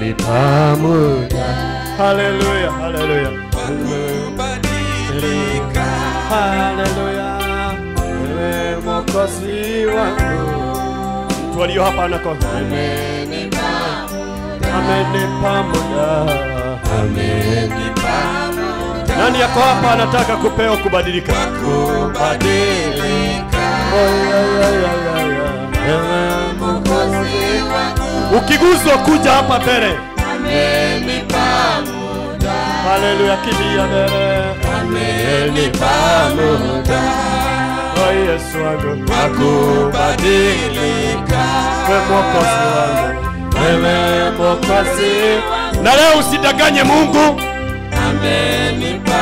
amenipa muda. Haleluya, haleluya. kubadilika Haleluya. Wewe mwokozi wangu. Mtu aliyo hapa anakosa. Amenipa muda. Amenipa Nani yako hapa anataka kupewa kubadilika? kubadilika Oh, yeah, yeah, yeah, yeah, yeah. Ewe mwokozi Ukiguswa kuja hapa mbele. Haleluya, kimbia mbele. Amenipa muda. Oh, Yesu wangu kubadilika wewe mwokozi wangu, wewe mwokozi. Na leo usidanganye Mungu, amenipa